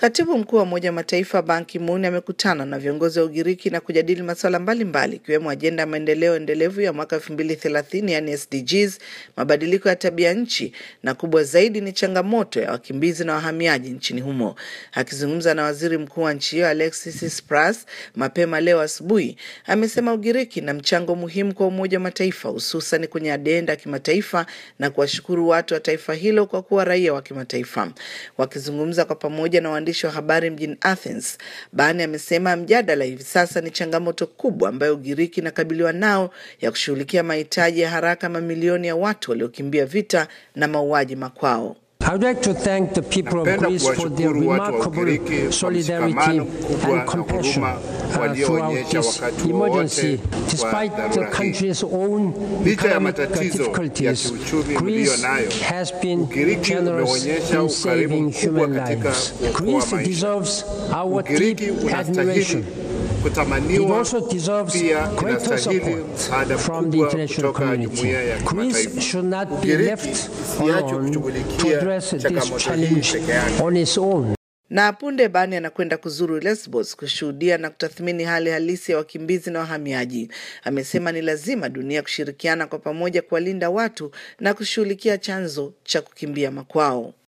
Katibu mkuu wa Umoja wa Mataifa Ban Ki-moon amekutana na viongozi wa Ugiriki na kujadili masuala mbalimbali ikiwemo ajenda ya maendeleo endelevu ya mwaka elfu mbili thelathini yani SDGs, mabadiliko ya tabia nchi na kubwa zaidi ni changamoto ya wakimbizi na wahamiaji nchini humo. Akizungumza na waziri mkuu wa nchi hiyo Alexis Tsipras mapema leo asubuhi, amesema Ugiriki na mchango muhimu kwa Umoja wa Mataifa hususan kwenye ajenda ya kimataifa na kuwashukuru watu wa taifa hilo kwa kuwa raia wa kimataifa. Wakizungumza kwa pamoja na waandishi wa habari mjini Athens, Bani amesema mjadala hivi sasa ni changamoto kubwa ambayo Ugiriki inakabiliwa nao ya kushughulikia mahitaji ya haraka mamilioni ya watu waliokimbia vita na mauaji makwao. I would like to thank the people of Napenda Greece for their kuwashukuru watu wa remarkable Ugiriki kwa solidarity mshikamano mkubwa and na compassion huruma uh, walioonyesha throughout this wakati emergency. wowote wa Despite the dharura hii. country's own Licha ya economic matatizo ya difficulties, kiuchumi Greece mlio nayo, has been Ugiriki generous umeonyesha in ukarimu saving mkubwa human katika lives. kuokoa Greece maisha. deserves our deep Ugiriki unastahili admiration. It kutamaniwa, also deserves pia greater inastahili support msaada from the mkubwa international kutoka community. jumuiya ya Greece kimataifa. should not be Ugiriki left isiachwe alone to kushughulikia address this changamoto hii challenge peke yake. on its own. Na punde Bani anakwenda kuzuru Lesbos kushuhudia na kutathmini hali halisi ya wakimbizi na wahamiaji. Amesema ni lazima dunia kushirikiana kwa pamoja kuwalinda watu na kushughulikia chanzo cha kukimbia makwao.